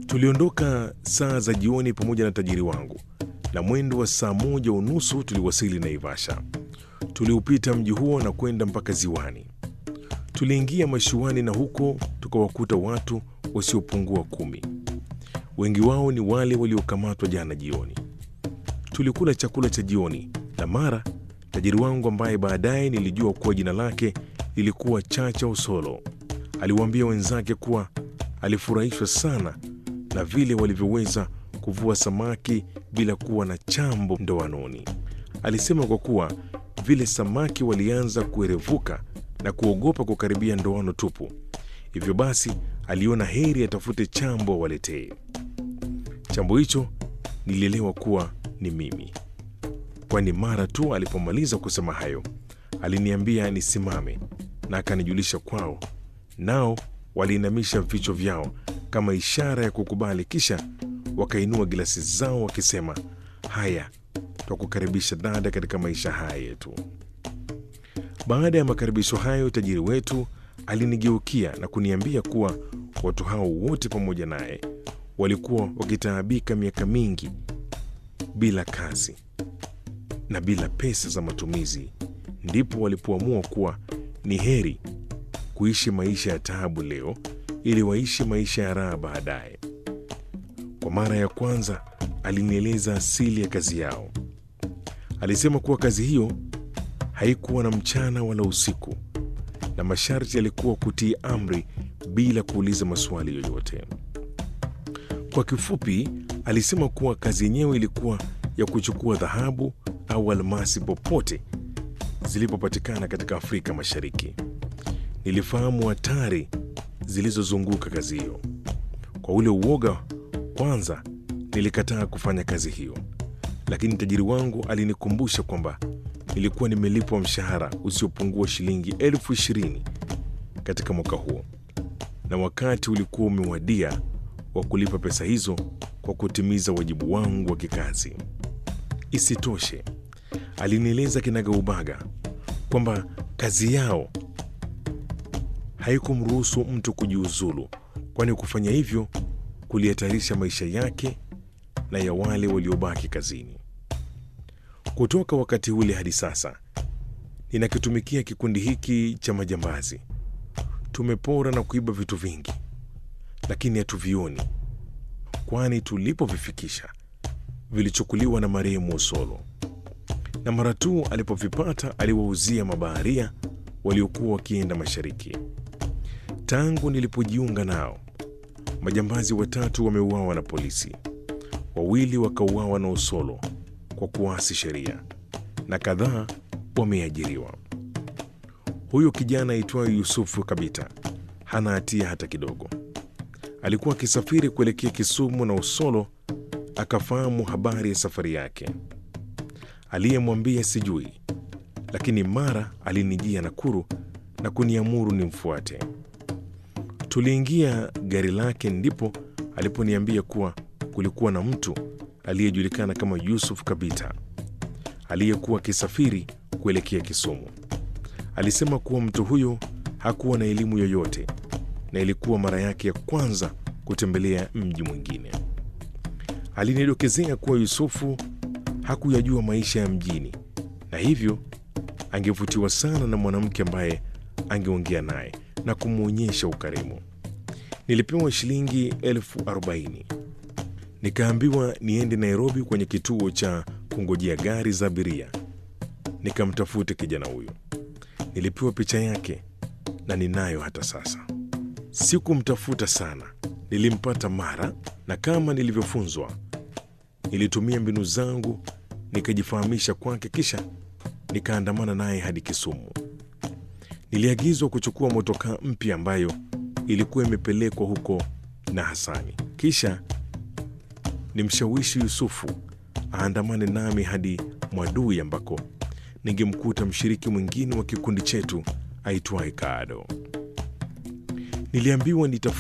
Tuliondoka saa za jioni pamoja na tajiri wangu, na mwendo wa saa moja unusu tuliwasili Naivasha. Tuliupita mji huo na kwenda mpaka ziwani. Tuliingia mashuani na huko tukawakuta watu wasiopungua kumi. Wengi wao ni wale waliokamatwa jana jioni. Tulikula chakula cha jioni na mara tajiri wangu ambaye baadaye nilijua kuwa jina lake lilikuwa Chacha Osolo aliwaambia wenzake kuwa alifurahishwa sana na vile walivyoweza kuvua samaki bila kuwa na chambo ndoanoni. Alisema kwa kuwa vile samaki walianza kuerevuka na kuogopa kukaribia ndoano tupu, hivyo basi aliona heri atafute chambo awaletee. Chambo hicho nilielewa kuwa ni mimi, kwani mara tu alipomaliza kusema hayo aliniambia nisimame na akanijulisha kwao, nao waliinamisha vichwa vyao kama ishara ya kukubali, kisha wakainua gilasi zao wakisema, haya, twakukaribisha dada katika maisha haya yetu. Baada ya makaribisho hayo, tajiri wetu alinigeukia na kuniambia kuwa watu hao wote pamoja naye walikuwa wakitaabika miaka mingi bila kazi na bila pesa za matumizi, ndipo walipoamua kuwa ni heri kuishi maisha ya taabu leo ili waishi maisha ya raha baadaye. Kwa mara ya kwanza alinieleza asili ya kazi yao. Alisema kuwa kazi hiyo haikuwa na mchana wala usiku, na masharti yalikuwa kutii amri bila kuuliza maswali yoyote. Kwa kifupi, alisema kuwa kazi yenyewe ilikuwa ya kuchukua dhahabu au almasi popote zilipopatikana katika Afrika Mashariki. Nilifahamu hatari zilizozunguka kazi hiyo. Kwa ule uoga, kwanza nilikataa kufanya kazi hiyo, lakini tajiri wangu alinikumbusha kwamba nilikuwa nimelipwa mshahara usiopungua shilingi elfu ishirini katika mwaka huo, na wakati ulikuwa umewadia wa kulipa pesa hizo kwa kutimiza wajibu wangu wa kikazi. Isitoshe, alinieleza kinagaubaga kwamba kazi yao haikumruhusu mtu kujiuzulu, kwani kufanya hivyo kulihatarisha maisha yake na ya wale waliobaki kazini. Kutoka wakati ule hadi sasa ninakitumikia kikundi hiki cha majambazi. Tumepora na kuiba vitu vingi, lakini hatuvioni, kwani tulipovifikisha vilichukuliwa na marehemu Osolo, na mara tu alipovipata aliwauzia mabaharia waliokuwa wakienda mashariki. Tangu nilipojiunga nao, majambazi watatu wameuawa na polisi, wawili wakauawa na Osolo kwa kuasi sheria na kadhaa wameajiriwa. Huyo kijana aitwayo Yusufu Kabita hana hatia hata kidogo. Alikuwa akisafiri kuelekea Kisumu na Osolo akafahamu habari ya safari yake. Aliyemwambia sijui, lakini mara alinijia Nakuru na kuniamuru nimfuate. Tuliingia gari lake, ndipo aliponiambia kuwa kulikuwa na mtu aliyejulikana kama Yusuf Kabita aliyekuwa akisafiri kuelekea Kisumu. Alisema kuwa mtu huyo hakuwa na elimu yoyote na ilikuwa mara yake ya kwanza kutembelea mji mwingine. Alinidokezea kuwa Yusufu hakuyajua maisha ya mjini na hivyo angevutiwa sana na mwanamke ambaye angeongea naye na kumwonyesha ukarimu. Nilipewa shilingi elfu arobaini nikaambiwa niende Nairobi kwenye kituo cha kungojea gari za abiria nikamtafute kijana huyo. Nilipewa picha yake na ninayo hata sasa. Sikumtafuta sana, nilimpata mara, na kama nilivyofunzwa, nilitumia mbinu zangu nikajifahamisha kwake, kisha nikaandamana naye hadi Kisumu. Niliagizwa kuchukua motokaa mpya ambayo ilikuwa imepelekwa huko na Hasani, kisha nimshawishi Yusufu aandamane nami hadi Mwadui ambako ningemkuta mshiriki mwingine wa kikundi chetu aitwaye Kaado. Niliambiwa nitaf